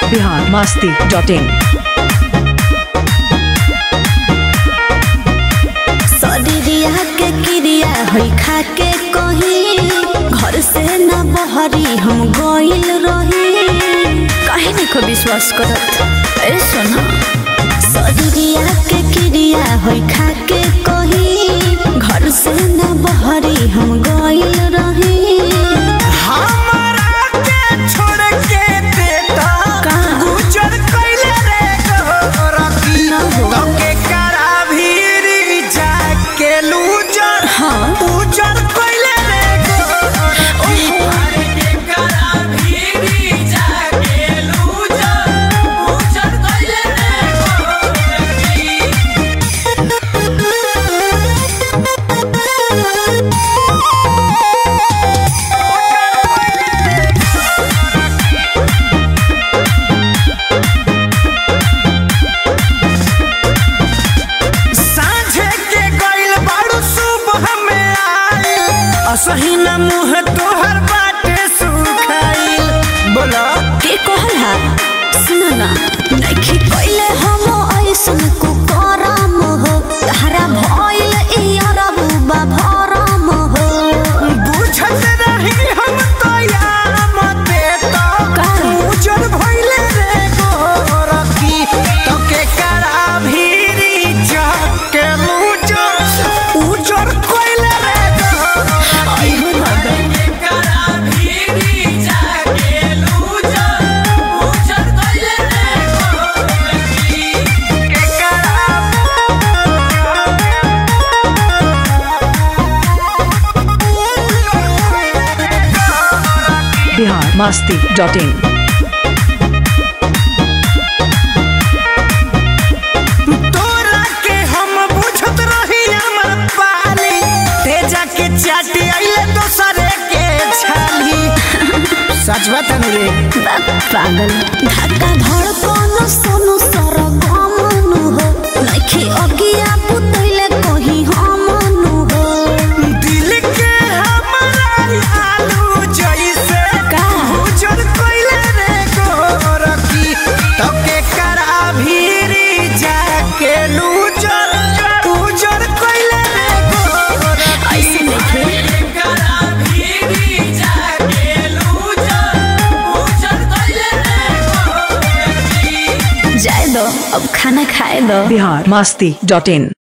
Bihar Masti dot in शरीरिया के क्रिया होई खा के कही घर से न बहरी हम गइल रही काहे देखो विश्वास करत ए सोना शरीरिया के क्रिया होई खा के कही घर से न बहरी हम गइल रही हमरा के छोड़ के देता कहाँ? गुजर कइले रे गोरखी ना हो। तोके करा भीरी जाके लूजर हाँ। उजर कइले रे गोरखी अरे के करा भीरी जाके लूजर उजर कइले रे गोरखी साँझे के गइल बाड़ू सुबह में आइल असही न मुँह तोहर बाटे सुखाइल बोला के कहल हा सुन ना नइखे कइले हम ऐसन को करम हो तहरा भइल ई अरबू बा भरम हो बुझत रही हम तो यार मते तो का? उजर भइले रे गोरखी तो के करा भीरी जाके उजर उजर कइले रे गोरखी आई हो भगवान करा भीरी जाके उजर उजर कइले रे गोरखी के करा बिहार मस्ती डॉट इन तोरा के हम बुझत रही हमर पाली तेजा के चाटी आइले दोसरे के छाली सच बात है रे बाप पागल धक्का धड़कन सोनु सरगमनु हो नइखे अगिया पुतैले कहीं हमनु हो दिल के हमरा आलू जैसे का? उजर कइले रे गोरखी तो के करा भीरी जाके लूजर उजर कइले रे गोरखी ऐसे नइखे करा भीरी जाके लूजर उजर कइले रे गोरखी जाए दो अब खाना खाए दो बिहार मस्ती डॉट इन